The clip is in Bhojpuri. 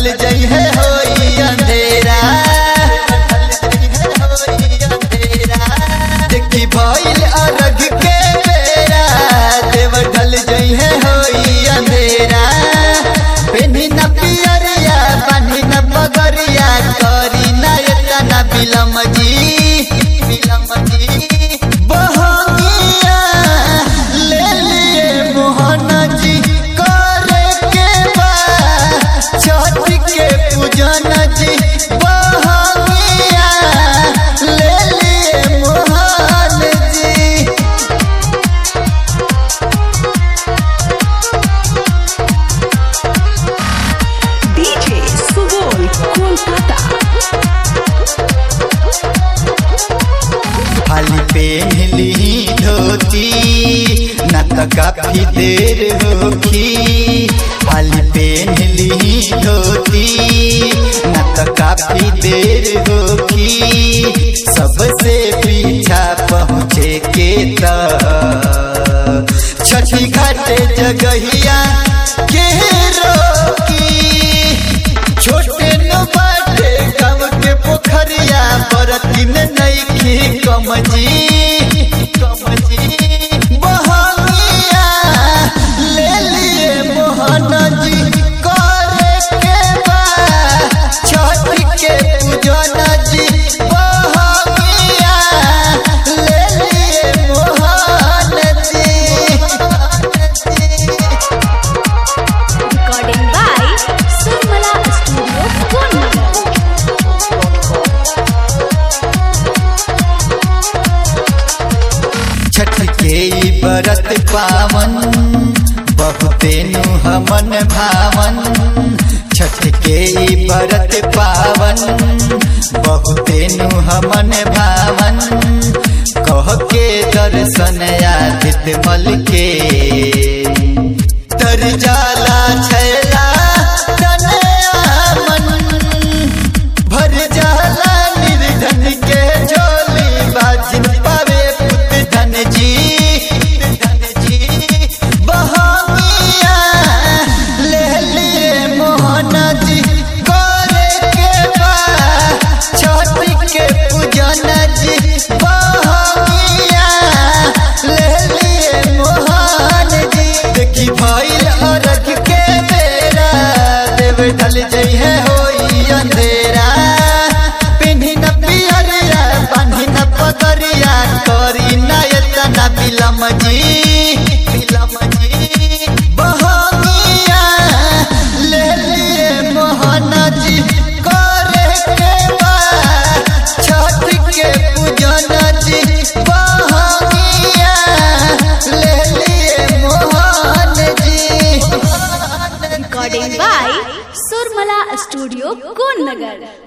ढल जई है होई अंधेरा देखी भइल अरग के बेरा देव ढल जई है होई अंधेरा पेनी न पियरिया बानी न पगरिया करी न एतना बिलम जी बिलम जी बहंगिया ले लिए मोहन जी करे के बा छठ के पूजन जी बहंगिया ले लिए मोहन जी DJ Subol Kolkata. खाली पेहली धोती न त काफी देर होखी खाली पेहली धोती न त काफी देर होखी सबसे पीछा पहुँचे के त छठी घाटे जगहिया के रोकी छोटे न बाटे गाँव के पोखरिया बरती में नईखी कमजी कमजी बहंगिया ले लिए मोहन जी करे के बा छठ के पूजन जी बहंगिया ले लिए मोहन जी Recording by Surmala Studio, Konnagar. Chhath के ई बरत पावन बहुते नु हमन भावन छठ के ई बरत पावन बहुते नु हमन भावन कह के दर्शन आदित मल के तर जाला छैला तनया मन भर जाला निर्धन के झोली बाजिन पावे पुत धन जी धन जी बहमिया ले लिए मोहन जी करे के बा छठ के पूजन जी बहमिया ले लिए मोहन जी देखी भइल अरग के बेरा देव ढल जई है होई अंधेरा पिन्ही न पियरिया बांधी न पगरिया करी न एतना बिलम जी बिलम जी बहमिया ले लिए मोहन जी करे के बा छठ के पूजन जी बहमिया ले लिए मोहन जी Recording by Surmala Studio, Konnagar.